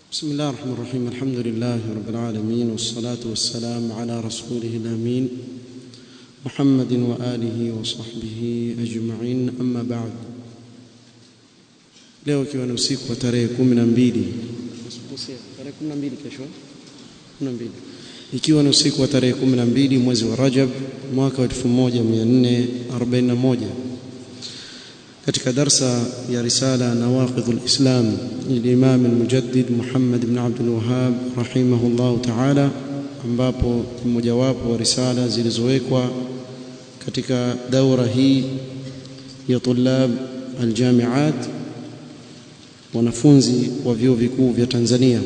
بسم الله الرحمن الرحيم الحمد لله رب العالمين والصلاة والسلام على رسوله الأمين محمد وآله وصحبه أجمعين أما بعد leo ikiwa ni usiku wa tarehe kumi na mbili tarehe kumi na mbili kesho kumi na mbili ikiwa ni usiku wa tarehe kumi na mbili mwezi wa Rajab mwaka wa 1441 katika darsa ya risala nawaqidh alislam lilimam almujaddid Muhammad ibn Abdul Wahhab rahimahullah ta'ala ambapo mmojawapo wa risala zilizowekwa katika daura hii ya tulab aljamiat wanafunzi wa vyuo vikuu vya Tanzania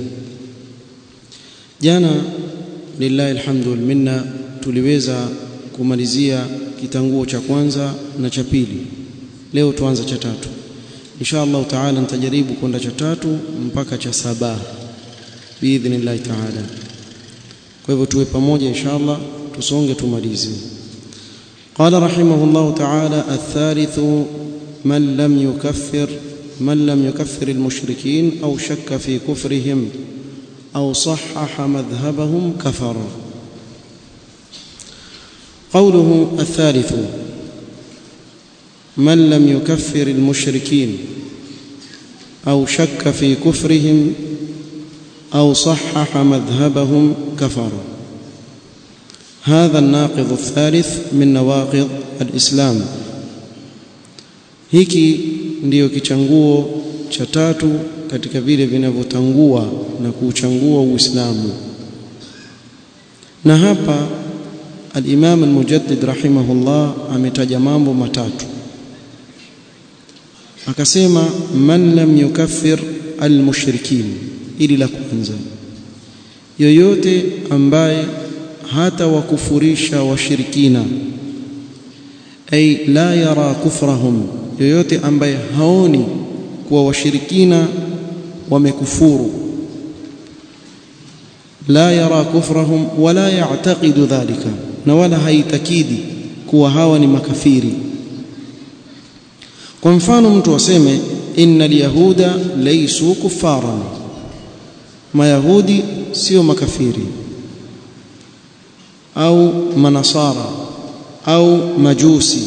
jana lillahi alhamdu wal minna tuliweza kumalizia kitanguo cha kwanza na cha pili leo tuanza cha tatu insha Allah taala nitajaribu kwenda cha tatu mpaka cha saba biidhnillah taala kwa hivyo tuwe pamoja insha Allah tusonge tumalize قال رحمه الله تعالى الثالث من لم يكفر من لم يكفر المشركين أو شك في كفرهم أو صحح مذهبهم كفر قوله الثالث من لم يكفر المشركين أو شك في كفرهم أو صحح مذهبهم كفر هذا الناقض الثالث من نواقض الإسلام hiki ndiyo kichanguo cha tatu katika vile vinavyotangua na kuuchangua Uislamu na hapa al-Imam al-Mujaddid rahimahullah ametaja mambo matatu akasema man lam yukaffir al-mushrikin ili la kwanza yoyote ambaye hata wakufurisha washirikina ay la yara kufrahum yoyote ambaye haoni kuwa washirikina wamekufuru la yara kufrahum wala ya'taqidu dhalika na wala haitakidi kuwa hawa ni makafiri kwa mfano mtu aseme innal yahuda laysu kuffaran mayahudi sio makafiri au manasara au majusi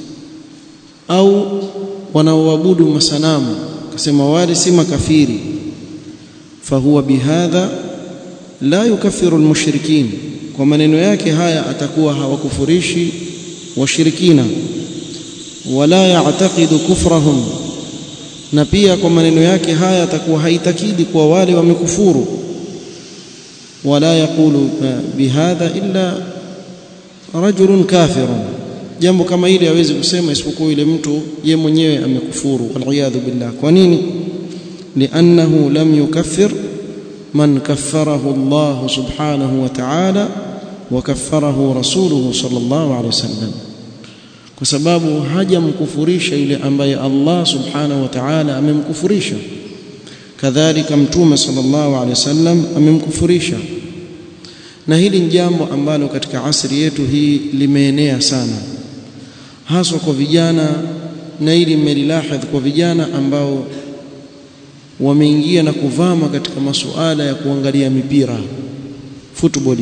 au wanaoabudu masanamu akasema wale si makafiri fahuwa bihadha la yukaffiru almushrikin kwa maneno yake haya atakuwa hawakufurishi washirikina wala ya'taqidu kufrahum na pia kwa maneno yake haya atakuwa haitakidi kwa wale wamekufuru wala yaqulu bihadha illa rajulun kafirun jambo kama hili hawezi kusema isipokuwa yule mtu ye mwenyewe amekufuru waliyadhu billah kwa nini li'annahu lam yukaffir man kaffarahu Allah subhanahu wa ta'ala wa kaffarahu rasuluhu sallallahu alayhi wasallam kwa sababu hajamkufurisha yule ambaye Allah subhanahu wa ta'ala amemkufurisha kadhalika mtume sallallahu alayhi wasallam amemkufurisha na hili ni jambo ambalo katika asri yetu hii limeenea sana haswa kwa vijana na hili mmelilahadh kwa vijana ambao wameingia na kuvama katika masuala ya kuangalia mipira football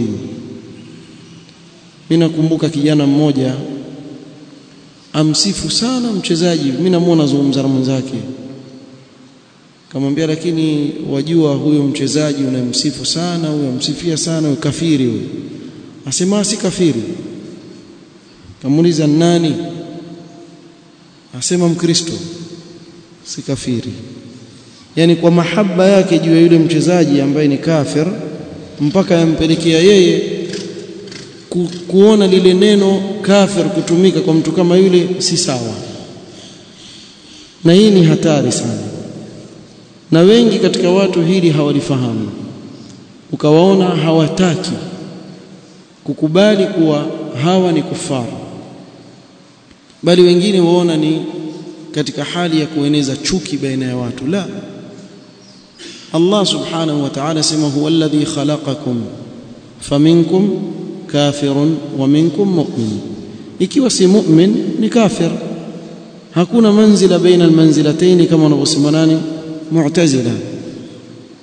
mimi nakumbuka kijana mmoja amsifu sana mchezaji mimi namuona zungumza na mwenzake kamwambia lakini wajua huyo mchezaji unamsifu sana huyo amsifia sana huyo kafiri huyo asema si kafiri kamuuliza nani asema mkristo si kafiri yani kwa mahaba yake juu ya yule mchezaji ambaye ni kafir mpaka yampelekea yeye ku, kuona lile neno kafir kutumika kwa mtu kama yule si sawa na hii ni hatari sana na wengi katika watu hili hawalifahamu ukawaona hawataki kukubali kuwa hawa ni kufaru bali wengine waona ni katika hali ya kueneza chuki baina ya watu la Allah subhanahu wa ta'ala sema huwa alladhi khalaqakum faminkum kafirun wa minkum mu'min ikiwa si mu'min ni kafir hakuna manzila baina almanzilatayn kama wanavyosema nani mu'tazila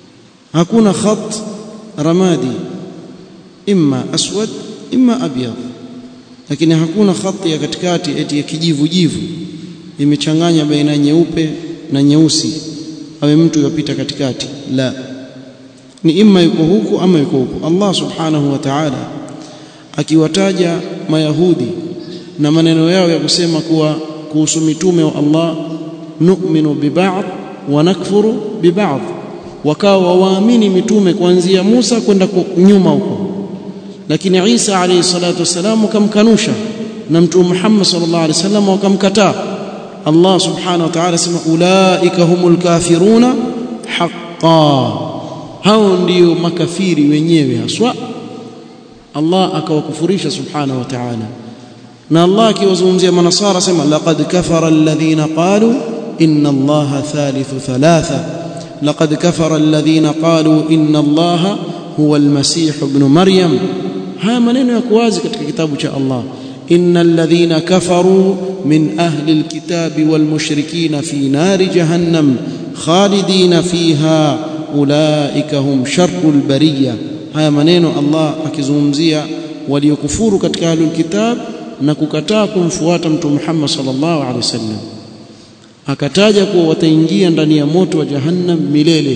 hakuna khat ramadi imma aswad imma abyad lakini hakuna khati ya katikati eti ya kijivu jivu imechanganya baina nyeupe na nyeusi awe mtu yopita katikati la ni imma yuko huku ama yuko huku Allah subhanahu wa ta'ala akiwataja mayahudi na maneno yao ya kusema kuwa kuhusu mitume wa Allah nu'minu biba'd wa nakfuru biba'd wakawa waamini mitume kuanzia Musa kwenda nyuma huko lakini Isa alayhi salatu wasalam kamkanusha na mtume Muhammad sallallahu alayhi wasallam wakamkataa Allah subhanahu wa ta'ala sema ulaika humul kafiruna haqqan hao ndio makafiri wenyewe haswa Allah akawakufurisha subhanahu wa ta'ala na Allah akiwazungumzia manasara sema laqad kafara alladhina qalu inna allaha thalithu thalatha laqad kafara alladhina qalu inna allaha huwa almasih ibn maryam haya maneno yako wazi katika kitabu cha Allah innal ladhina kafaru min ahli alkitabi walmushrikina fi nari jahannam khalidina fiha ulaika hum sharrul bariyah haya maneno Allah akizungumzia waliokufuru katika ahlul kitab na kukataa kumfuata mtume Muhammad sallallahu alaihi wasallam akataja kuwa wataingia ndani ya moto wa jahannam milele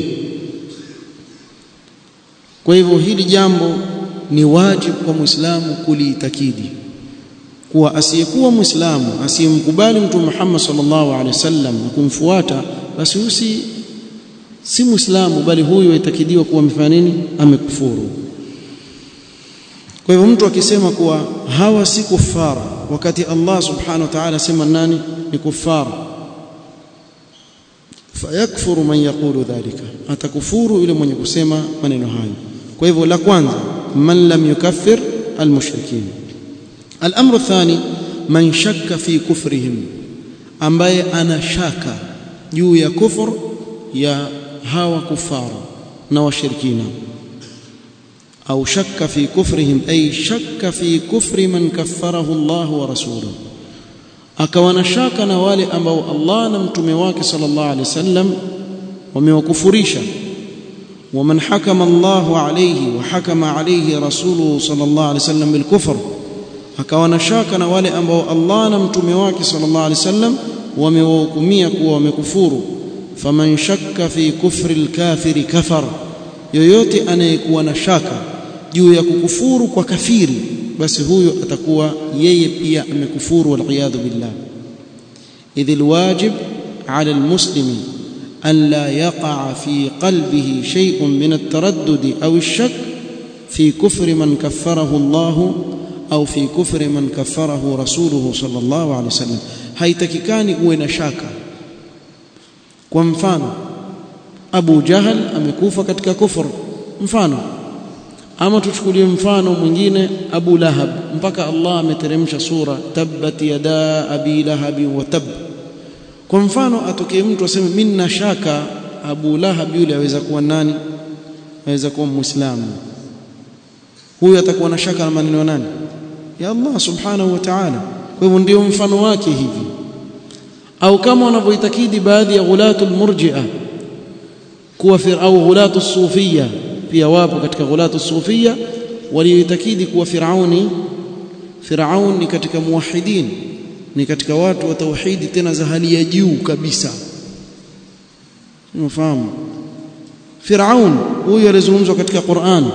kwa hivyo hili jambo ni wajibu kwa muislamu kuliitakidi kuwa asiyekuwa muislamu asiyemkubali mtume Muhammad sallallahu alaihi wasallam na kumfuata basi usi si muislamu bali huyu aitakidiwa kuwa amefanya nini amekufuru kwa hivyo mtu akisema kuwa hawa si kufara wakati Allah subhanahu wa ta'ala sema nani ni kufara fayakfuru man yaqulu dhalika atakufuru yule mwenye kusema maneno hayo kwa hivyo la kwanza man lam yukaffir almushrikin الامر الثاني man shakka fi kufrihim ambaye ana shaka juu ya kufur ya hawa kufara na washirikina au shakka fi kufrihim ay shakka fi kufri man kaffarahu Allah wa rasuluhu akawa na shaka na wale ambao Allah na mtume wake sallallahu alaihi wasallam wamewakufurisha ومن حكم الله عليه وحكم عليه رسوله صلى الله عليه وسلم بالكفر akawa na shaka na wale ambao Allah na mtume wake sallallahu alaihi wasallam wamewahukumia kuwa wamekufuru faman shakka fi kufri alkafiri kafar yoyote anayekuwa na shaka juu ya kukufuru kwa kafiri basi huyo atakuwa yeye pia amekufuru waliyadhu billah idh alwajib ala almuslimi أن لا يقع في قلبه شيء من التردد أو الشك في كفر من كفره الله أو في كفر من كفره رسوله صلى الله عليه وسلم haitakikani uwe na shaka kwa mfano Abu Jahal amekufa katika kufur mfano ama tuchukulie mfano mwingine Abu Lahab mpaka Allah ameteremsha sura tabbat yada abi lahab wa tab kwa mfano atokee mtu aseme mimi nina shaka Abu Lahab yule aweza kuwa nani aweza kuwa muislamu huyu atakuwa na shaka na maneno ya nani ya Allah subhanahu wa ta'ala kwa hivyo ndio mfano wake hivi au kama wanavyoitakidi baadhi ya ghulatul murji'a kuwa au ghulatu sufia pia wapo katika ghulatu sufia walioitakidi kuwa firauni firaun ni katika muwahidin ni katika watu wa tauhidi tena za hali ya juu kabisa unafahamu Firaun huyu alizungumzwa katika Qur'an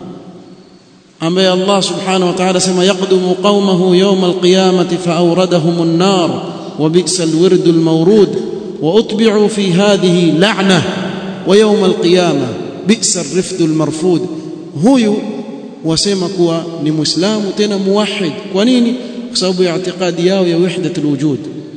ambaye Allah subhanahu wa ta'ala sema yaqdumu qaumahu yawm alqiyamati fa'awradahum an-nar wa bi'sa al-wird al-mawrud wa utbi'u fi hadhihi la'na wa yawm al-qiyamah bi'sa ar-rifd al-marfud huyu wasema kuwa ni muislamu tena muwahhid kwa nini kwa sababu ya itikadi yao ya wahdatul wujud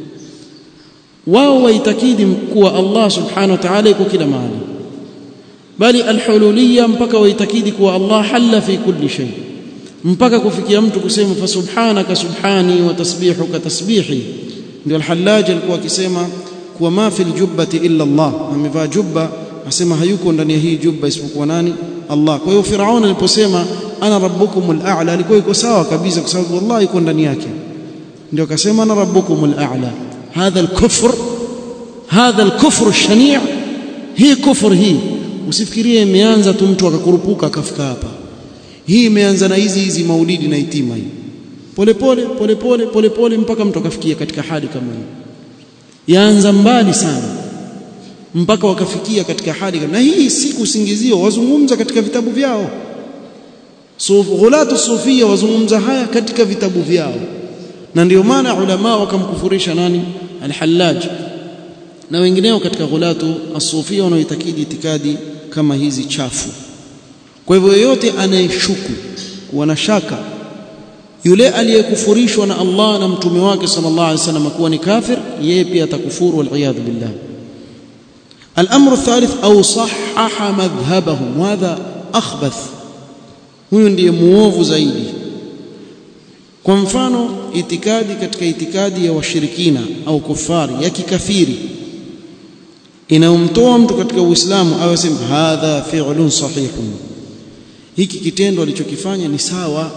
wao waitakidi kuwa Allah subhanahu wa ta'ala yuko kila mahali bali alhululiyya mpaka waitakidi kuwa Allah halla fi kulli shay mpaka kufikia mtu kusema fa subhanaka subhani wa tasbihuka tasbihi ndio alhallaj alikuwa akisema kuwa ma fil jubbati illa Allah amevaa jubba asema hayuko ndani ya hii jubba isipokuwa nani Allah kwa hiyo Firaun aliposema ana rabbukumul a'la alikuwa yuko sawa kabisa kwa sababu Allah yuko ndani yake ndio akasema ana rabbukumul a'la hadha al-kufr hadha al-kufr ash-shani' hii kufr hii usifikirie imeanza tu mtu akakurupuka akafika hapa hii imeanza na hizi hizi maulidi na itima hii polepole polepole polepole mpaka mtu akafikia katika hali kama hii yaanza mbali sana mpaka wakafikia katika hali na hii si kusingizio wazungumza katika vitabu vyao suf ghulatu sufia wazungumza haya katika vitabu vyao na ndio maana ulama wakamkufurisha nani al-Hallaj na wengineo katika ghulatu as-sufia wanaoitakidi itikadi kama hizi chafu kwa hivyo yeyote anayeshuku kuwa na shaka yule aliyekufurishwa na Allah na mtume wake sallallahu alaihi wasallam kuwa ni kafir yeye pia atakufuru wal iyad billah الامر الثالث او صحح مذهبهم وهذا اخبث huyu ndiye muovu zaidi kwa mfano itikadi katika itikadi ya washirikina au kufari ya kikafiri inayomtoa mtu katika uislamu au asema hadha fi'lun sahihun hiki kitendo alichokifanya ni sawa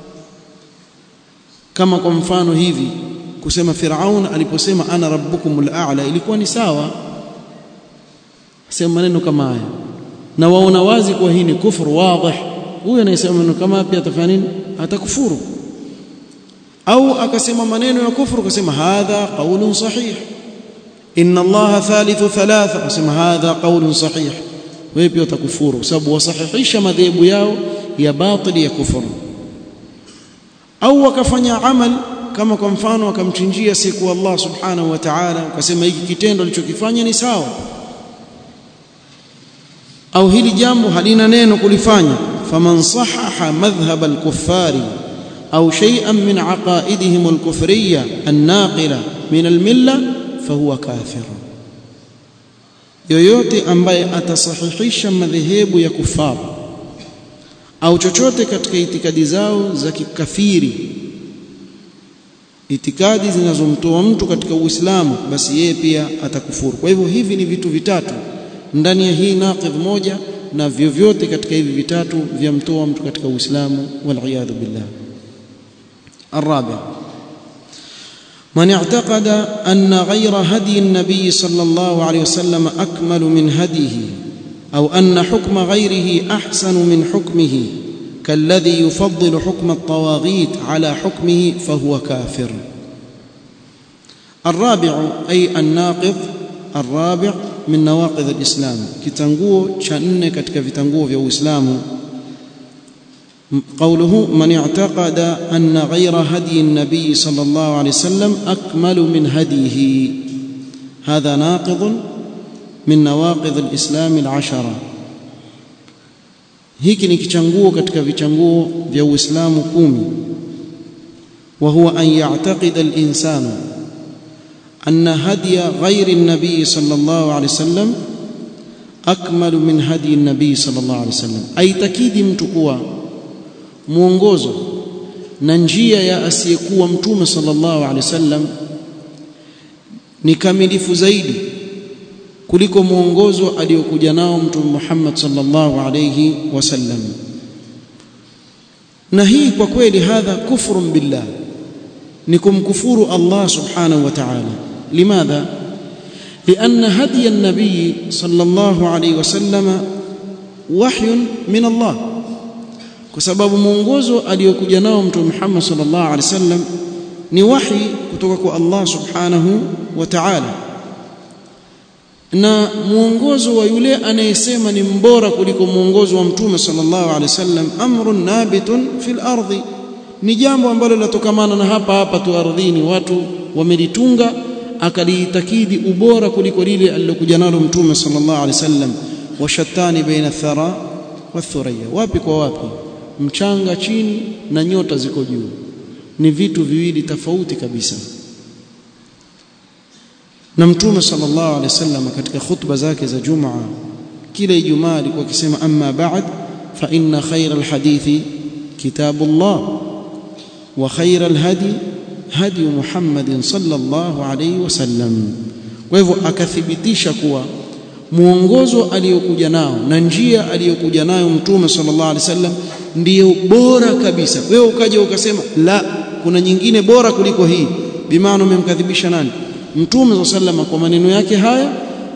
kama kwa mfano hivi kusema Firaun aliposema ana rabbukumul a'la ilikuwa ni sawa sema maneno kama haya na waona wazi kwa hii ni kufuru wazi huyo anayesema maneno kama pia atafanya nini atakufuru au akasema maneno ya kufuru akasema hadha qaulun sahih inna allaha thalithu thalatha akasema hadha qaulun sahih wewe pia utakufuru kwa sababu wasahihisha madhehebu yao ya batili ya kufuru au wakafanya amal kama kwa mfano akamchinjia siku Allah subhanahu wa ta'ala akasema hiki kitendo alichokifanya ni sawa au hili jambo halina neno kulifanya faman sahaha madhhab al-kuffari au shay'an min aqaidihim al-kufriyya an-naqila min al-milla fahuwa kafir yoyote ambaye atasahihisha madhehebu ya kufara au chochote katika itikadi zao za kikafiri itikadi zinazomtoa mtu katika Uislamu basi yeye pia atakufuru kwa hivyo hivi ni vitu vitatu ndani ya hii naqidh moja na vyovyote katika hivi vitatu vyamtoa mtu katika Uislamu waliyadhu billah الرابع من اعتقد أن غير هدي النبي صلى الله عليه وسلم أكمل من هديه أو أن حكم غيره أحسن من حكمه كالذي يفضل حكم الطواغيت على حكمه فهو كافر الرابع أي الناقض الرابع من نواقض الإسلام كتنغو شأن كتك في في الإسلام قوله من اعتقد أن غير هدي النبي صلى الله عليه وسلم أكمل من هديه هذا ناقض من نواقض الإسلام العشرة hiki ni kichanguo katika vichanguo vya Uislamu kumi wa huwa an ya'taqida al-insanu anna hadiya ghairi an-nabi sallallahu alayhi wasallam akmalu min hadi an-nabi sallallahu alayhi wasallam aitakidi mtu kuwa mwongozo na njia ya asiyekuwa mtume sallallahu alaihi wasallam ni kamilifu zaidi kuliko mwongozo aliyokuja nao mtume Muhammad sallallahu alayhi wasallam na hii kwa kweli hadha kufrun billah ni kumkufuru Allah subhanahu wa ta'ala limadha لأن هدي النبي صلى الله عليه وسلم وحي من الله kwa sababu mwongozo aliyokuja nao mtume Muhammad sallallahu alaihi wasallam ni wahi kutoka kwa Allah subhanahu wa ta'ala na mwongozo wa yule anayesema ni mbora kuliko mwongozo wa mtume sallallahu alaihi wasallam amrun nabitun fil ardi ni jambo ambalo linatokamana na hapa hapa tu ardhini watu wamelitunga akaliitakidi ubora kuliko lile alilokuja nalo mtume sallallahu alaihi wasallam washattani baina thara wathuriya wapi kwa wapi mchanga chini na nyota ziko juu ni vitu viwili tofauti kabisa na mtume sallallahu alaihi wasallam katika khutba zake za Jumaa kila Ijumaa alikuwa akisema amma ba'd fa inna khayra alhadithi kitabullah wa khayra alhadi hadi Muhammadin sallallahu alaihi wasallam kwa hivyo akathibitisha kuwa muongozo aliyokuja nao na njia aliyokuja nayo mtume sallallahu alaihi wasallam ndiyo bora kabisa wewe ukaja ukasema la kuna nyingine bora kuliko hii bimaana umemkadhibisha nani mtume sallallahu kwa maneno yake haya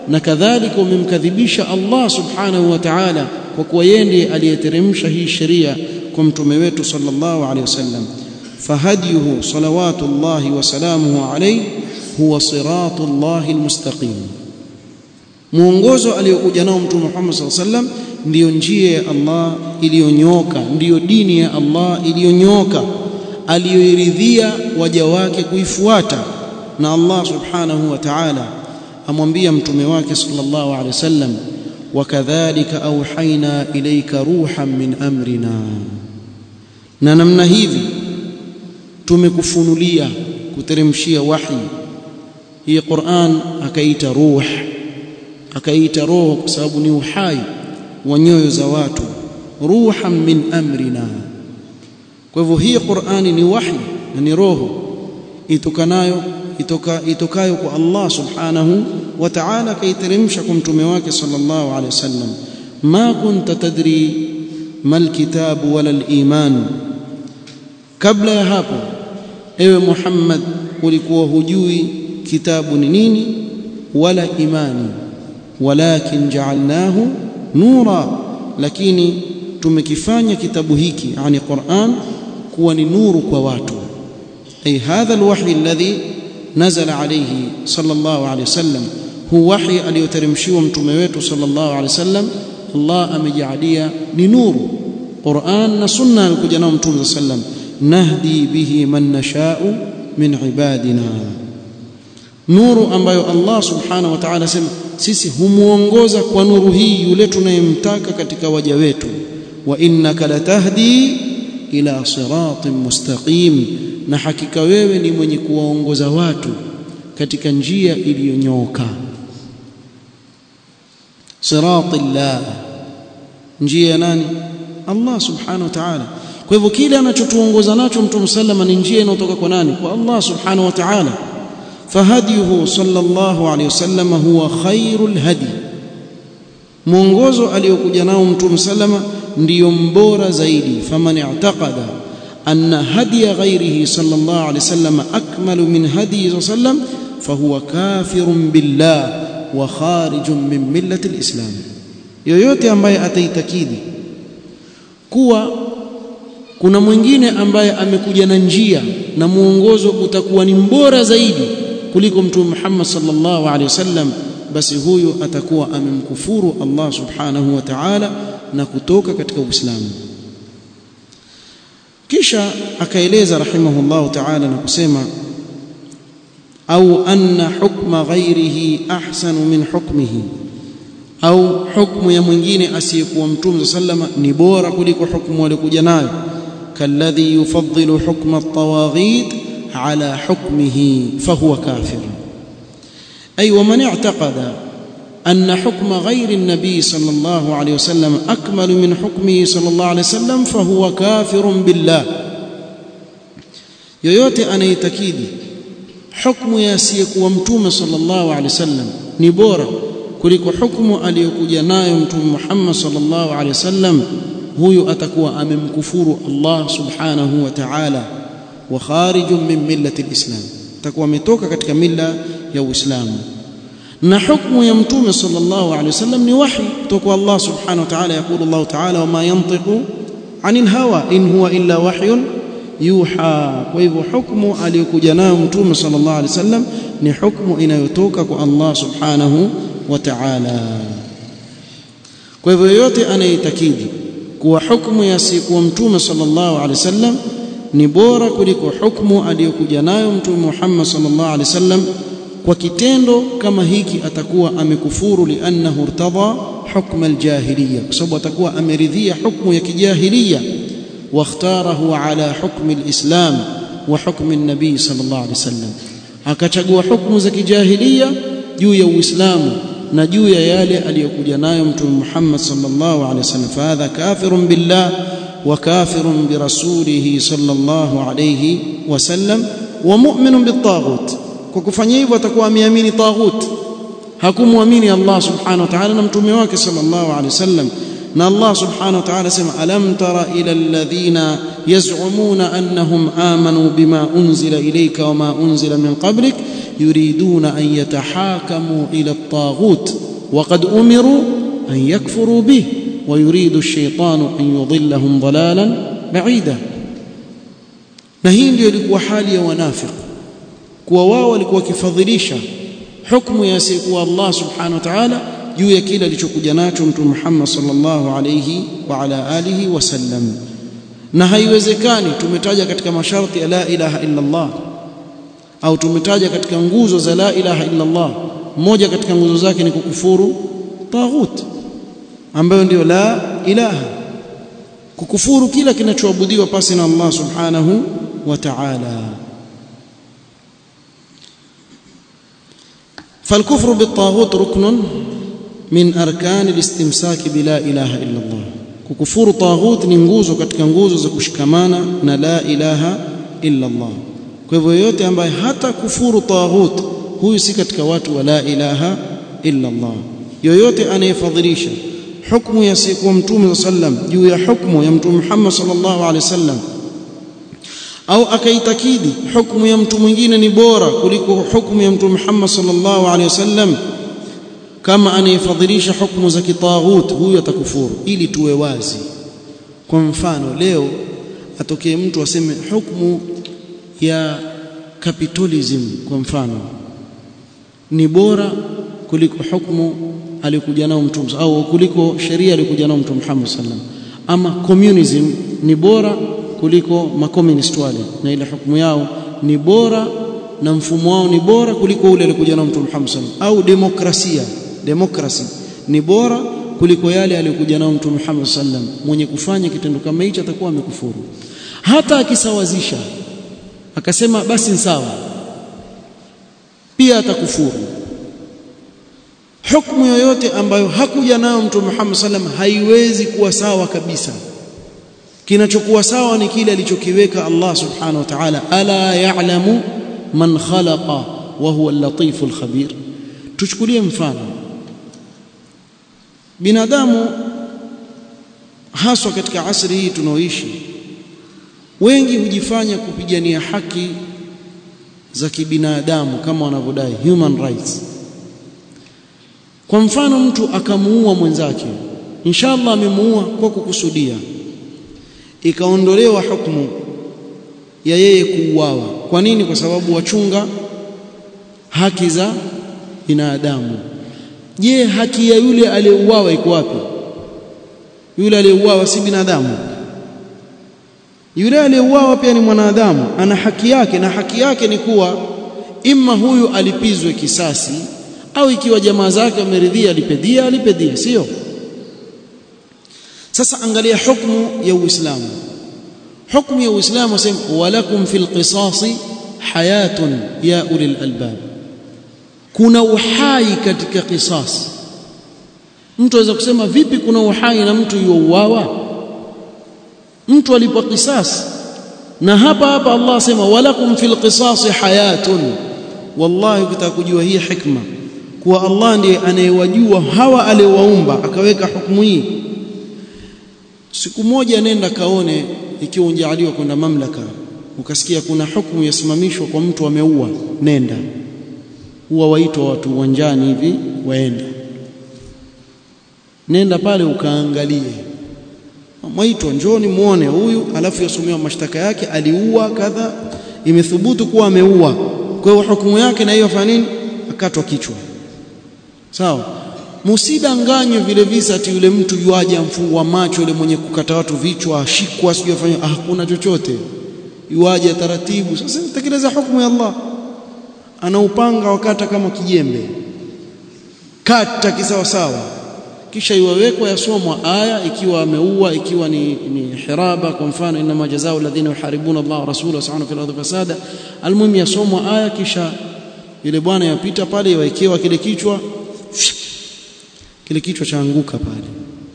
na kadhalika umemkadhibisha Allah subhanahu wa ta'ala kwa kuwa yeye ndiye aliyeteremsha hii sheria kwa mtume wetu sallallahu alaihi wasallam فهديه صلوات الله وسلامه عليه هو صراط الله المستقيم mwongozo aliyokuja nao mtume Muhammad sallallahu alaihi wasallam ndiyo njia ya Allah iliyonyoka ndiyo dini ya Allah iliyonyoka aliyoiridhia waja wake kuifuata na Allah subhanahu wa ta'ala amwambia mtume wake sallallahu alaihi wasallam wakadhalika auhaina ilayka ruhan min amrina na namna hivi tumekufunulia kuteremshia wahi hii Qur'an akaita ruh akaita roho kwa sababu ni uhai wa nyoyo za watu ruhan min amrina kwa hivyo hii Qur'ani ni wahi na ni roho itokanayo itoka itokayo kwa Allah subhanahu wa ta'ala kaiteremsha kwa mtume wake sallallahu alaihi wasallam ma kunta tadri mal kitabu wala al-iman kabla ya hapo ewe Muhammad ulikuwa hujui kitabu ni nini wala imani walakin ja'alnahu nura lakini tumekifanya kitabu hiki yani Qur'an kuwa ni nuru kwa watu ay hadha alwahyi alladhi nazala alayhi sallallahu alayhi wasallam hu wahyi aliyoteremshiwa mtume wetu sallallahu alayhi wasallam Allah amejalia ni nuru Qur'an na sunna alikuja nao mtume sallam nahdi bihi man nasha'u min ibadina nuru ambayo Allah subhanahu wa ta'ala sema sisi humuongoza kwa nuru hii yule tunayemtaka katika waja wetu wa innaka latahdi ila siratin mustaqim na hakika wewe ni mwenye kuwaongoza watu katika njia iliyonyooka siratillah njia ya nani Allah subhanahu wa ta'ala kwa hivyo kile anachotuongoza nacho mtume sallama ni njia inayotoka kwa nani kwa Allah subhanahu wa ta'ala فهديه صلى الله عليه وسلم هو خير الهدي mwongozo aliyokuja nao mtume sallama ndiyo mbora zaidi faman i'taqada anna hadiya ghairihi sallallahu alayhi wasallam akmalu min hadiyi sallam fahuwa kafirun billah wa kharijun min millati alislam yoyote ambaye ataitakidi kuwa kuna mwingine ambaye amekuja na njia na mwongozo utakuwa ni mbora zaidi kuliko mtume Muhammad sallallahu alaihi wasallam basi huyu atakuwa amemkufuru Allah subhanahu wa ta'ala na kutoka katika Uislamu kisha akaeleza rahimahullahu ta'ala na kusema au anna hukma ghairihi ahsanu min hukmihi au hukmu ya mwingine asiyekuwa mtume sallama ni bora kuliko hukmu aliyokuja nayo kalladhi yufaddilu hukma at-tawaghit على حكمه فهو كافر أي ومن اعتقد أن حكم غير النبي صلى الله عليه وسلم أكمل من حكمه صلى الله عليه وسلم فهو كافر بالله yoyote anayetakidi hukmu ya asiyekuwa mtume sallallahu alaihi wasallam ni bora kuliko hukmu aliyokuja nayo mtume Muhammad sallallahu alaihi wasallam huyu atakuwa amemkufuru Allah subhanahu wa ta'ala wa kharijun min millati alislam takuwa ametoka katika milla ya uislamu na hukumu ya mtume sallallahu alaihi wasallam ni wahi kutoka Allah subhanahu wa ta'ala yakulu Allah ta'ala wama yantiqu anil hawa in huwa illa wahyun yuha kwa hivyo hukumu aliyokuja nayo mtume sallallahu alaihi wasallam ni hukumu inayotoka kwa Allah subhanahu wa ta'ala kwa hivyo yote anayetakidi kuwa hukumu ya siku mtume sallallahu alaihi wasallam ni bora kuliko hukumu aliyokuja nayo mtume Muhammad sallallahu alaihi wasallam kwa kitendo kama hiki atakuwa amekufuru liannahu irtada hukm aljahiliya kwa sababu atakuwa ameridhia hukumu ya kijahiliya واختاره على حكم الإسلام وحكم النبي صلى الله عليه وسلم akachagua hukumu za kijahiliya juu ya Uislamu na juu ya yale aliyokuja nayo mtume Muhammad sallallahu alaihi wasallam fahadha kafirun billah wa kafirun bi rasulihi sallallahu alaihi wasallam wa mu'minun bitaghut kwa kufanya hivyo atakuwa ameamini taghut hakumwamini Allah subhanahu wa ta'ala na mtume wake sallallahu alaihi wasallam na Allah subhanahu wa ta'ala sema alam tara ila alladhina yaz'umuna annahum amanu bima unzila ilayka wama unzila min qablik yuriduna an yatahakamu ila at-taghut وقد أمروا أن يكفروا به ويريد الشيطان أن يضلهم ضلالا بعيدا na hii ndio ilikuwa hali ya wanafiki kuwa wao walikuwa wakifadhilisha hukumu ya asiyekuwa Allah subhanahu wa ta'ala juu ya kile alichokuja nacho mtume Muhammad sallallahu alayhi wa ala alihi wasallam na haiwezekani tumetaja katika masharti ya la ilaha illa Allah au tumetaja katika nguzo za la ilaha illa Allah moja katika nguzo zake ni kukufuru taghut ambayo ndio la ilaha kukufuru kila kinachoabudiwa pasi na Allah subhanahu wa ta'ala فالكفر بالطاغوت ركن من أركان الاستمساك بلا إله إلا الله ككفور طاغوت ni nguzo katika nguzo za kushikamana na la ilaha illa Allah kwa hivyo yote ambaye hata kufuru taghut huyu si katika watu wa la ilaha illa Allah yoyote anayefadhilisha hukumu ya siku mtume sallam juu ya hukumu ya mtume Muhammad sallallahu alaihi wasallam au akaitakidi hukumu ya mtu mwingine ni bora kuliko hukumu ya mtume Muhammad sallallahu alaihi wasallam kama anayefadhilisha hukumu za kitaghut huyu atakufuru ili tuwe wazi kwa mfano leo atokee mtu aseme hukumu ya capitalism kwa mfano ni bora kuliko hukumu alikuja nao mtume au kuliko sheria alikuja nao mtume Muhammad sallam ama communism ni bora kuliko makomunist wale na ile hukumu yao ni bora na mfumo wao ni bora kuliko ule alikuja nao mtume Muhammad sallam au demokrasia democracy ni bora kuliko yale aliyokuja nao mtume Muhammad sallam mwenye kufanya kitendo kama hicho atakuwa amekufuru hata akisawazisha akasema basi ni sawa pia atakufuru hukumu yoyote ambayo hakuja nayo mtume Muhammad sallam haiwezi kuwa sawa kabisa kinachokuwa sawa ni kile alichokiweka Allah subhanahu wa ta'ala ala ya'lamu man khalaqa wa huwa al-latiful khabir tuchukulie mfano binadamu haswa katika asri hii tunaoishi wengi hujifanya kupigania haki za kibinadamu kama wanavyodai human rights kwa mfano mtu akamuua mwenzake inshallah amemuua kwa kukusudia ikaondolewa hukumu ya yeye kuuawa kwa nini kwa sababu wachunga haki za binadamu je haki ya yule aliyeuawa iko wapi yule aliyeuawa si binadamu yule aliyeuawa pia ni mwanadamu ana haki yake na haki yake ni kuwa imma huyu alipizwe kisasi au ikiwa jamaa zake wameridhia alipedia alipedia sio sasa angalia hukumu ya Uislamu hukumu ya Uislamu wasema walakum fil qisasi hayatun ya ulil albab kuna uhai katika qisas mtu aweza kusema vipi kuna uhai na mtu yuuawa mtu alipo qisas na hapa hapa Allah asema walakum fil qisasi hayatun wallahi ukitaka kujua hii hikma kuwa Allah ndiye anayewajua hawa aliowaumba akaweka hukumu hii siku moja nenda kaone ikiwa unjaaliwa kwenda mamlaka ukasikia kuna hukumu yasimamishwa kwa mtu ameua nenda huwa waitwa watu uwanjani hivi waende nenda pale ukaangalie mwaitwa njoni muone huyu alafu yasomewa mashtaka yake aliua kadha imethubutu kuwa ameua kwa hiyo hukumu yake na hiyo fanya nini akatwa kichwa sawa musidanganywe vile visa ati yule mtu yuaje amfungwa macho yule mwenye kukata watu vichwa ashikwa sijui afanye ah, hakuna chochote yuaje taratibu sasa tekeleza hukumu ya Allah ana upanga wakata kama kijembe kata kisawa sawa kisha iwawekwa yasomwa aya ikiwa ameua ikiwa ni, ni hiraba kwa mfano inma jazaa'u alladhina yuharibuna Allah wa rasulahu sa'ana fil ardi fasada almuhim yasomwa aya kisha yule bwana yapita pale yawekewa kile kichwa kile kichwa chaanguka pale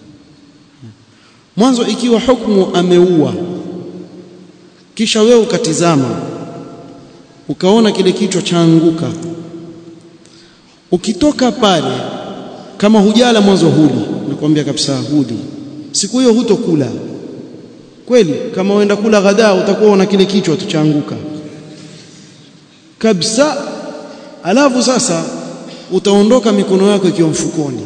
mwanzo ikiwa hukumu ameua kisha wewe ukatizama ukaona kile kichwa chaanguka ukitoka pale kama hujala mwanzo huli nakwambia kabisa huli siku hiyo hutokula kweli kama uenda kula ghadaa utakuwa una kile kichwa tuchaanguka kabisa alafu sasa utaondoka mikono yako ikiwa mfukoni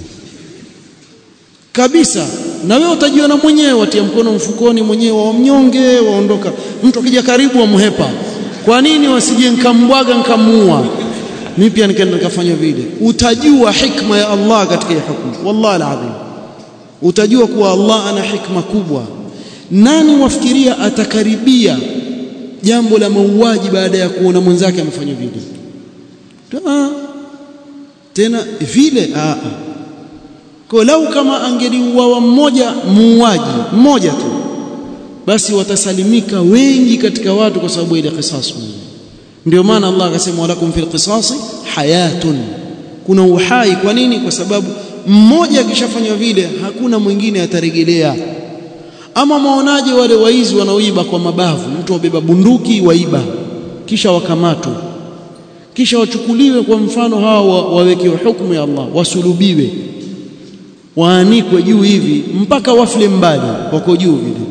kabisa na wewe utajiona mwenyewe watia mkono mfukoni mwenyewe wa mnyonge waondoka mtu akija karibu wamhepa kwa nini wasije nikambwaga nikamuua mimi pia nikaenda nikafanya vile utajua hikma ya Allah katika hii hukumu wallahi alazim utajua kuwa Allah ana hikma kubwa nani wafikiria atakaribia jambo la mauaji baada ya kuona mwenzake amefanya vile ah tena vile ah kwa lau kama angeliuawa mmoja muuaji mmoja tu basi watasalimika wengi katika watu kwa sababu ile qisas ndio maana Allah akasema walakum fil qisas hayatun kuna uhai kwa nini kwa sababu mmoja akishafanywa vile hakuna mwingine ataregelea ama maonaje wale waizi wanaoiba kwa mabavu mtu wabeba bunduki waiba kisha wakamatwe kisha wachukuliwe kwa mfano hawa wawekewe hukumu ya Allah wasulubiwe waanikwe juu hivi mpaka wafle mbali wako juu vile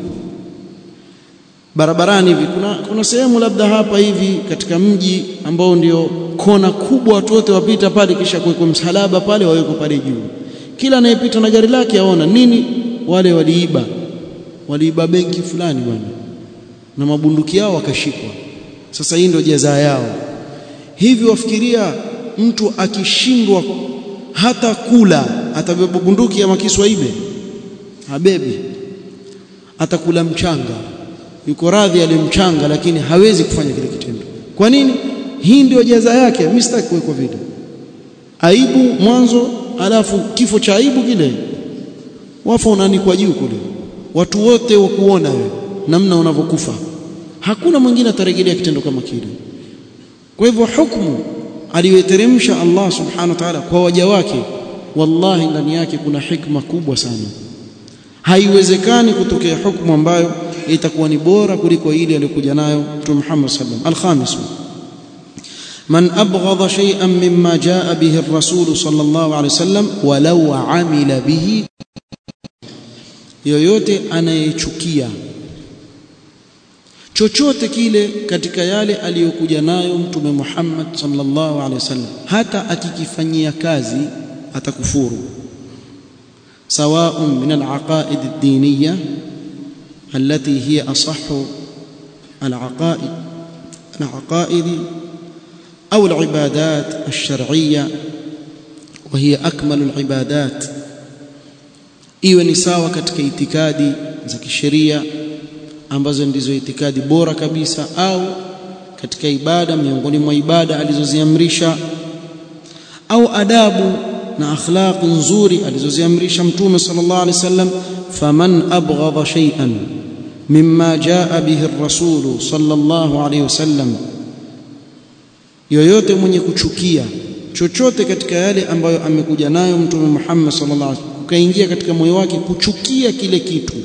barabarani hivi kuna, kuna sehemu labda hapa hivi katika mji ambao ndio kona kubwa watu wote wapita pale kisha kuwekwa msalaba pale wawekwa pale juu kila anayepita na gari lake aona nini wale waliiba waliiba benki fulani bwana na mabunduki yao wakashikwa sasa hii ndio jaza yao hivi wafikiria mtu akishindwa hata kula atabeba bunduki ya makisu aibe habebi atakula mchanga yuko radhi alimchanga lakini hawezi kufanya kile kitendo kwa nini hii ndio jaza yake mimi sitaki kuwekwa vile aibu mwanzo alafu kifo cha aibu kile wafa unanikwa juu kule watu wote wakuona wewe namna unavyokufa hakuna mwingine atarejelea kitendo kama kile kwa hivyo hukumu aliyoteremsha Allah subhanahu wa ta'ala kwa waja wake wallahi ndani yake kuna hikma kubwa sana haiwezekani kutokea hukumu ambayo itakuwa ni bora kuliko ile aliyokuja nayo Mtume Muhammad sallam al-khamis man abghadha shay'an mimma jaa bihi ar-rasul sallallahu alayhi wasallam walau amila bihi yoyote anayechukia chochote kile katika yale aliyokuja nayo mtume Muhammad sallallahu alaihi wasallam hata akikifanyia kazi atakufuru سواء من العقائد الدينية التي هي أصح العقائد العقائد أو العبادات الشرعية وهي أكمل العبادات iwe ni sawa katika itikadi za kisheria ambazo ndizo itikadi bora kabisa au katika ibada miongoni mwa ibada alizoziamrisha au adabu na akhlaq nzuri alizoziamrisha mtume sallallahu alaihi wasallam faman abghadha shay'an mimma jaa bihi ar-rasul sallallahu alaihi wasallam yoyote mwenye kuchukia chochote katika yale ambayo amekuja nayo mtume Muhammad sallallahu alaihi wasallam ukaingia katika moyo wake kuchukia kile kitu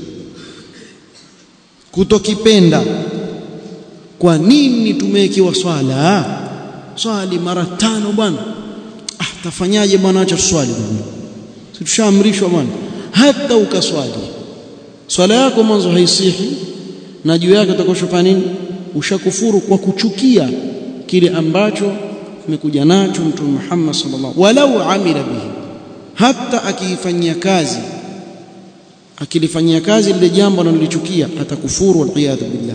kutokipenda kwa nini tumewekewa swala swali mara tano bwana ah tafanyaje bwana acha swali bwana si tushaamrishwa bwana hata ukaswali swala yako mwanzo haisihi na juu yake utakoshofanya nini ushakufuru kwa kuchukia kile ambacho kimekuja nacho mtume Muhammad sallallahu walau amila bihi hata akiifanyia kazi akilifanyia kazi lile jambo analolichukia atakufuru waliyadhu billah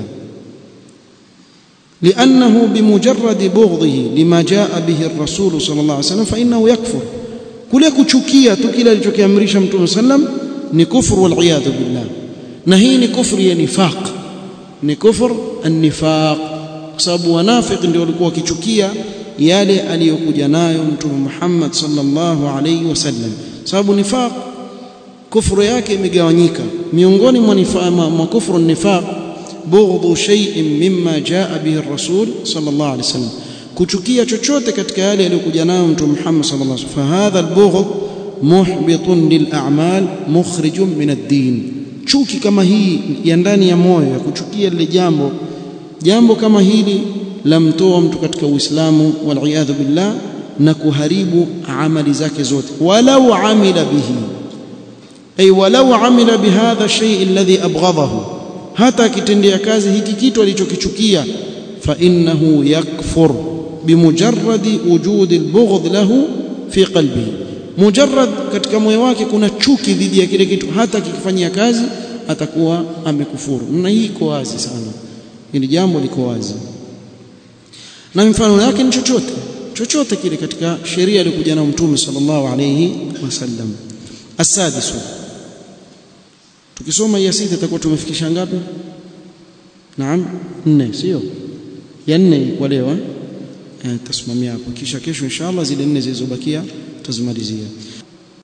لأنه بمجرد بغضه لما جاء به الرسول صلى الله عليه وسلم فإنه يكفر kule kuchukia tu kile alichokiamrisha mtume sallam ni kufru waliyadhu billah na hii ni kufru ya nifaq ni kufru an-nifaq kwa sababu wanafiki ndio walikuwa wakichukia yale aliyokuja nayo mtume Muhammad sallallahu alayhi wasallam sababu nifaq kufru yake imegawanyika miongoni mwa kufru nifaq bughdhu shay'in mimma jaa bihi ar-rasul sallallahu alayhi wasallam kuchukia chochote katika yale aliyokuja nayo mtume Muhammad sallallahu alayhi wasallam fahadha al-bughd muhbitun lil-a'mal mukhrijun min ad-din chuki kama hii ya ndani ya moyo ya kuchukia lile jambo jambo kama hili lamtoa mtu katika Uislamu wal billah na kuharibu amali zake zote walau amila bihi ay walau amila bihadha shay alladhi abghadahu hata akitendea kazi hiki kitu alichokichukia fa innahu yakfur bimujarradi wujudi albughd lahu fi qalbihi mujarrad katika moyo wake kuna chuki dhidi ya kile kitu hata kikifanyia kazi atakuwa amekufuru na hii iko wazi sana hili jambo liko wazi na mfano yake ni chochote chochote kile katika sheria iliyokuja na mtume sallallahu alayhi wasallam asadisu tukisoma ya sita itakuwa tumefikisha ngapi naam nne sio ya nne kwa leo eh tasimamia hapo kisha kesho inshallah zile nne zilizobakia tutazimalizia